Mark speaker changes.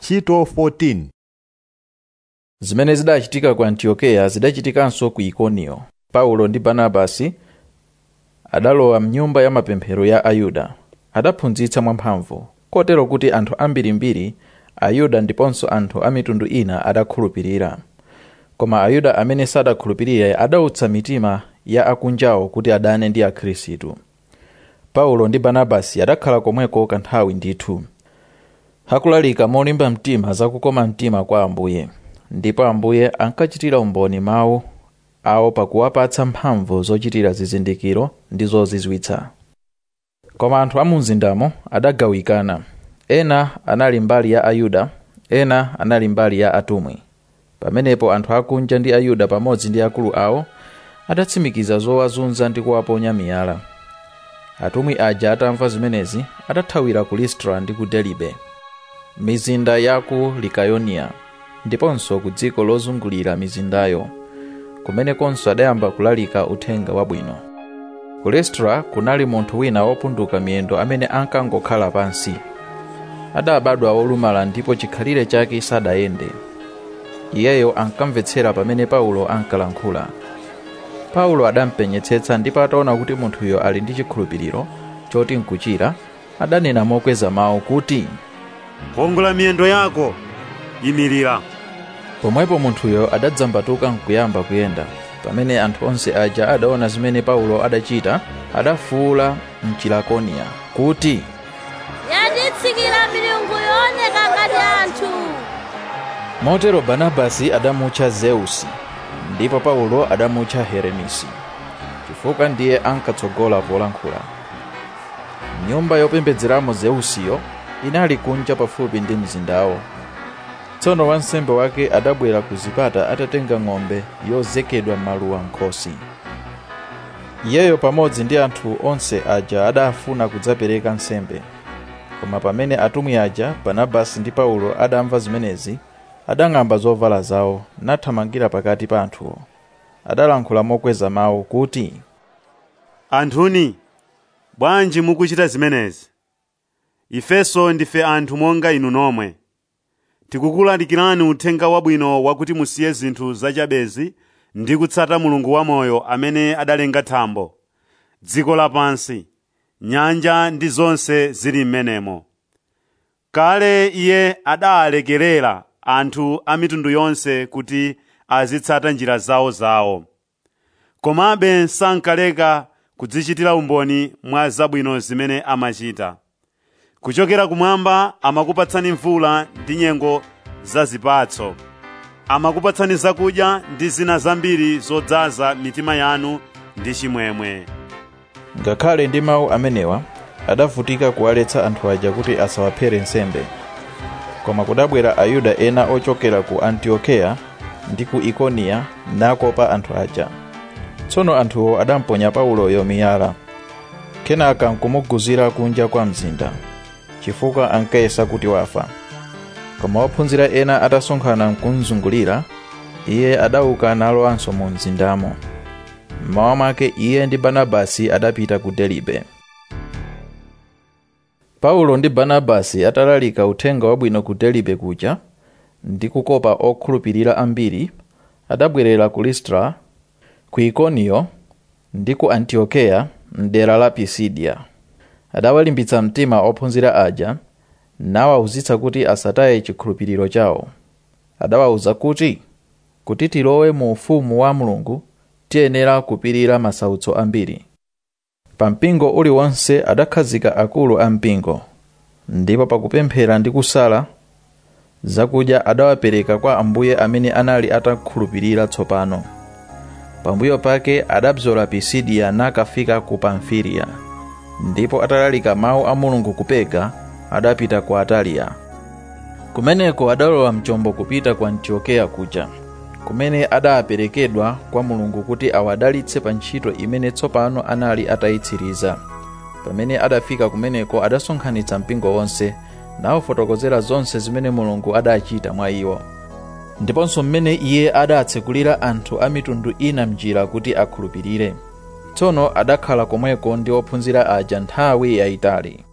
Speaker 1: ntchito 14
Speaker 2: zimene zidachitika ku antiokeya zidachitikanso ku ikoniyo paulo ndi barnabasi adalowa mnyumba ya mapemphero ya ayuda adaphunzitsa mwamphamvu kotero kuti anthu ambirimbiri ayuda ndiponso anthu a mitundu ina adakhulupirira koma ayuda amene sadakhulupirira adautsa mitima ya akunjawo kuti adane ndi akhristu paulo ndi barnabasi adakhala komweko kanthawi ndithu akulalika molimba mtima zakukoma mtima kwa ambuye ndipo ambuye ankachitira umboni mawu awo pakuwapatsa mphamvu zochitira zizindikiro ndi zozizwitsa koma anthu a mu mzindamo adagawikana ena anali mbali ya ayuda ena anali mbali ya atumwi pamenepo anthu akunja ndi ayuda pamodzi ndi akulu awo adatsimikiza zowazunza ndi kuwaponya miyala atumwi aja atamva zimenezi adathawira ku listra ndi ku delibe mizinda ya ku likayoniya ndiponso ku dziko lozungulira mizindayo kumenekonso adayamba kulalika uthenga wabwino ku listra kunali munthu wina wopunduka miyendo amene ankangokhala pansi adabadwa wolumala ndipo chikhalire chake sadayende iyeyo ankamvetsera pamene paulo ankalankhula paulo adampenyetsetsa ndipo ataona kuti munthuyo ali ndi chikhulupiriro choti nkuchira adanena mokweza mawu kuti
Speaker 3: kongola miyendo yako imirira
Speaker 2: pomwepo munthuyo adadzambatuka nkuyamba kuyenda pamene anthu onse aja adaona zimene paulo adachita adafuwula mchilakoniya kuti
Speaker 4: yatitsikira milungu yooneka ngati anthu
Speaker 2: motero barnabasi adamutcha zeusi ndipo paulo adamutcha heremisi chifukwa ndiye ankatsogola polankhula nyumba yopembedzeramo zeusiyo inali kunja pafupi ndi mzindawo tsono wansembe wake adabwera ku zipata atatenga ng'ombe yozekedwa maluwa nkhosi iyeyo pamodzi ndi anthu onse aja adafuna kudzapereka nsembe koma pamene atumwi aja barnabasi ndi paulo adamva zimenezi adang'amba zovala zawo nathamangira pakati pa anthuwo adalankhula mokweza mawu kuti
Speaker 3: anthuni bwanji mukuchita zimenezi ifenso ndife anthu monga inu nomwe tikukulalikirani uthenga wabwino wakuti musiye zinthu zachabezi ndi kutsata mulungu wamoyo amene adalenga thambo dziko lapansi nyanja ndi zonse zili m'menemo kale iye adalekerera anthu a mitundu yonse kuti azitsata njira zawo zawo komabe sankaleka kudzichitira umboni mwa zabwino zimene amachita kuchokera kumwamba amakupatsani mvula ndi nyengo za zipatso amakupatsani zakudya ndi zina zambiri zodzaza mitima yanu ndi chimwemwe
Speaker 2: ngakhale ndi mawu amenewa adavutika kuwaletsa anthu aja kuti asawaphere nsembe koma kudabwera ayuda ena ochokera ku antiokeya ndi ku ikoniya nakopa anthu aja tsono anthuwo adamponya pauloyo miyala kenaka nkumuguzira kunja kwa mzinda chifukwa ankayesa kuti wafa koma ophunzira ena atasonkhana nkumzungulira iye adauka nalowanso mu mzindamo mmawa mwake iye ndi barnabasi adapita ku delibe paulo ndi barnabasi atalalika uthenga wabwino ku delibe kuja ndi kukopa okhulupirira ambiri adabwerera ku listra ku ikoniyo ndi ku antiokeya mdera la pisidia adawalimbitsa mtima ophunzira aja nawawuzitsa kuti asataye chikhulupiriro chawo adawawuza kuti kuti tilowe mu ufumu wa mulungu tiyenera kupirira masautso ambiri pa mpingo uliwonse adakhazika akulu a mpingo ndipo pakupemphera ndi kusala zakudya adawapereka kwa ambuye amene anali atakhulupirira tsopano pambuyo pake adabzola pisidiya nakafika ku pamfiliya ndipo atalalika mawu a mulungu ku pega adapita ku ataliya kumeneko adalowa mchombo kupita ku antiokeya kuja kumene adaperekedwa kwa mulungu kuti awadalitse pa ntchito imene tsopano anali atayitsiriza pamene adafika kumeneko adasonkhanitsa mpingo wonse nawafotokozera zonse zimene mulungu adachita mwa iwo ndiponso mmene iye adatsekulira anthu a mitundu ina mnjira kuti akhulupirire tsono adakhala komweko ndi ophunzira aja nthawi yayitali